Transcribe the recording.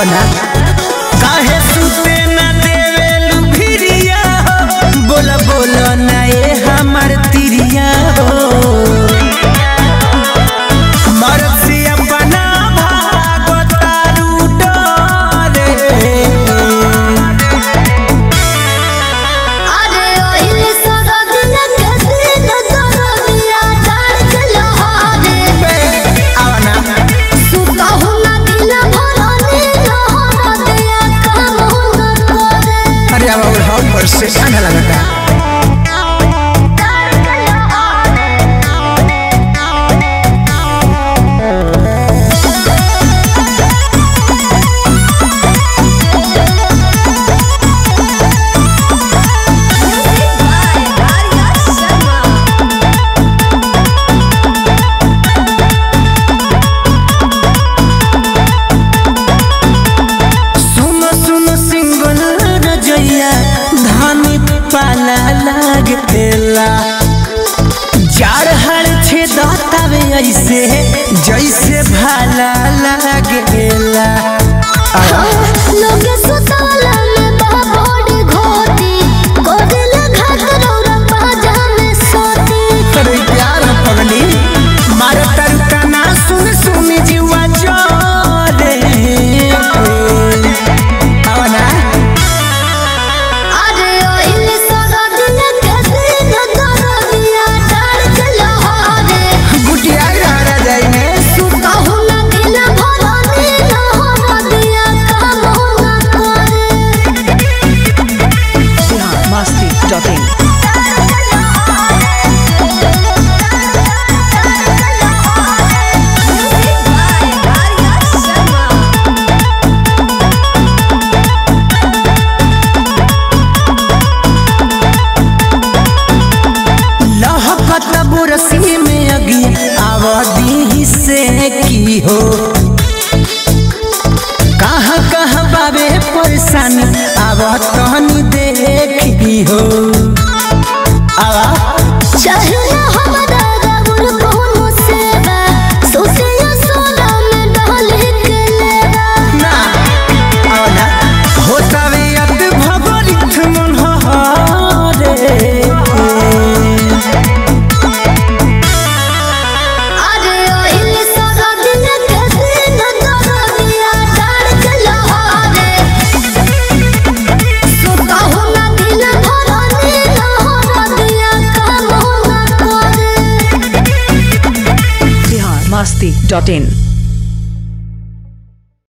आओ ना काहे सुते ना देवेलु भिरिया हो बोला बोला ना ये हमर तिरिया हो मरद से अपना भागो तारू डरे अरे ओहिल सरदिन के दिन दरदिया डाल के लहारे आओ ना सुतहु ना दिन भरनी लहर दिया काम न करे अरे अब और हम पर से आने लगता डाल के लहारे सुनो सुनो सिंगल रजैया धानी पाला लागेला जार हर छे दातावे ऐसे जैसे भाला लागेला लोग सुताला में बाबोड़ी घोटी कोदिल घाट रौरा बाजा में सोती अरे प्यार पगली मारो तरुका ना सुन सुन जीवा जोरे आओ ना अरे ओहिल सरदिन के दिन दरदिया डाल के लहारे गुटिया रहा जाइने सुतहु ना दिन भरनी लहर दिया काम न करे biharmasti.in लहकत बुरसी में अगी आवदी से की हो कहाँ कहाँ बाबे परेशानी आवत तहनी देखी हो आवा चाहिए हमरा रउल कोनो सेवा सोचिया सोना में डाल के लेवा ना आओ ना होतावे अत भगरित मन हरे अरे ओहिल सरदिन के दिन दरदिया डाल के लहारे सुतहु ना दिन भरनी लहर दिया काम न करे biharmasti.in